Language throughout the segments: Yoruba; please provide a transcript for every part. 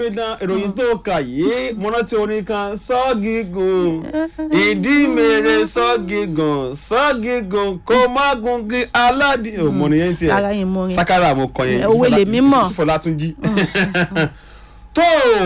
omidan ìròyìn tó kà yìí mo rántí orin kan sọ́ọ̀gìgùn ìdí mèrè sọ́ọ̀gìgùn sọ́ọ̀gìgùn kó má gungi aládì òmùnì yẹn tiẹ̀ Ara yín mú orin. sakara mo kọ yẹn Òwe lèmi mọ̀. Fọlátúnjí tó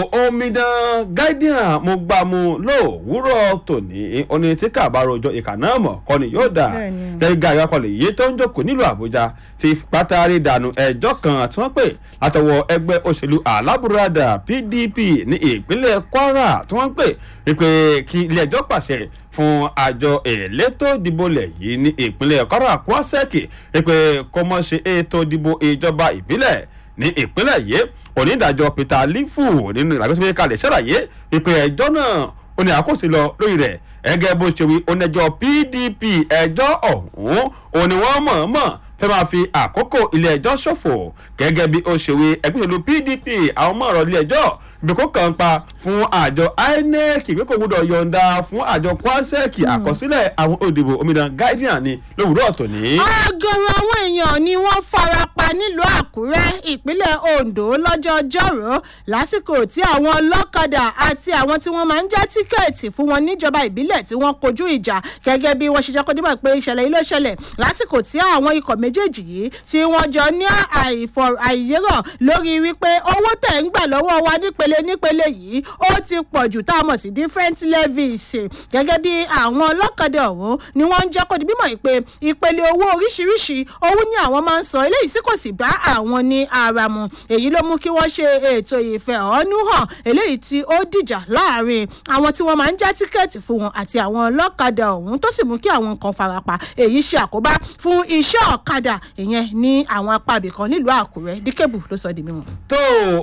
omidan guardian mo gbà mu lówùúrọ̀ tòní oní tí kàbárò ọjọ́ ìkà náà mọ̀ kọ́ni yóò dà Bẹ́ẹ̀ni. gẹ́gẹ́ àyọkọ̀lẹ̀ yìí tó ń jókòó nílùú àbújá ti pátárì dànù ẹjọ́ kan tí wọ́n pè látọwọ́ ẹgbẹ́ òṣèlú alábùradà pdp ní ìpínlẹ̀ kwara tí wọ́n pè wípé kí ilé-ẹjọ́ pàṣẹ fún àjọ elétò ìdìbò lẹ̀ yìí ní ìpínlẹ̀ kwara kwasẹ́kì wípé kó mọ́ ṣe ètò ìdìbò ìjọba ìbílẹ̀ ní ìpínlẹ̀ yìí onídàájọ́ peter lifu nínú ìlàgbésí kalẹ̀ ṣàlàyé wípé ẹjọ́ náà ó ní àkóso lọ lórí rẹ̀ ẹgẹ́ bó ṣe wí onídàájọ́ pdp ẹjọ́ ọ̀hún òní wọ́n mọ̀ọ́mọ̀ fẹ́ máa fi àkókò ilé ẹjọ́ ṣòfò gẹ́gẹ́ bí ó ṣe wí ẹgbẹ́ òṣèlú pdp àwọn ọmọ ọ̀rọ̀ ilé ẹjọ́ ibi kó kàn pa fún àjọ inec pé kò gbọdọ̀ yọ̀ǹda fún àjọ kwasec àkọsílẹ̀ àwọn òdìbò omidan guardian ni lówùúrọ̀ tòní. ọgọrọ àwọn èèyàn ni wọ́n fara pa nílùú àkúrẹ́ ìpínlẹ̀ ondo lọ́jọ́ ọjọ́rò lásìkò tí àwọn ọlọ́kadà àti àwọn tí wọ́n máa ń já tíkẹ́ẹ̀tì fún wọn níjọba ìbílẹ̀ tí wọ́n kojú ìjà gẹ́gẹ́ bí wọ́n ṣe jẹ́ kó dímọ̀ pé ìṣẹ̀lẹ̀ yìí ló ṣẹlẹ̀ lásìkò tí àwọn ikọ̀ méjèèjì yìí tí wọ́n jọ ní àìfọ̀ àìyérọ̀ lórí wípé owó tẹ̀ ń gbà lọ́wọ́ wa nípele nípele yìí ó ti pọ̀ jù tá a mọ̀ sí different levies gẹ́gẹ́ bí àwọn ọlọ́kadà ọ̀hún ni wọ́n ń jẹ́ kó di bímọ ìpè ìpele owó oríṣiríṣi owó ní àwọn máa ń san eléyìí sì kò sì bá àwọn ní ara mu èyí ló mú kí wọ́n ṣe ètò ìfẹ̀hónú hàn eléyìí tí ó dìjà láàrin àwọn tí wọ́n máa ń já tíkẹ́ẹ̀tì fún wọn àti àwọn ọlọ́kadà ọ̀hún tó sì mú kí àwọn nǹkan farapa èyí ṣe àkóbá fún iṣẹ́ ọ̀kadà ìyẹn ní àwọn apá ibìkan nílùú àkúrẹ́ díkẹ́bù ló sọ di mímọ́. tó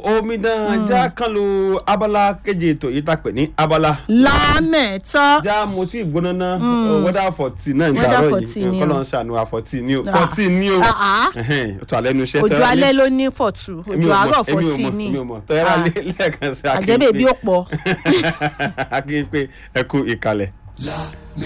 omidan já kan lu abala keje ètò yìí tá a pè ní abala lámẹ̀tọ́ já mo tí gbóná ná wọ́dà fọ̀tì náà ń Weather gbàrọ̀ 14 yìí ni o. kọ́lọ́ ń ṣàánú àfọ̀tì ni o Ah. fọ̀tì ni o Ah, ah. Ẹhẹ́n, ó tún alẹ́ nu iṣẹ́ òjò tẹ́lẹ̀ alẹ́ ní- ló ní fọ̀tù èmi òjò ò mọ̀, àárọ̀ èmi ò fọ̀tì mọ̀, ní èmi ò mọ̀ tọ́yẹ́rà Ah. lẹ́ẹ̀kan sí àjẹbẹ́ bí ó pọ̀. akínpé ẹ kú ìkàlẹ̀.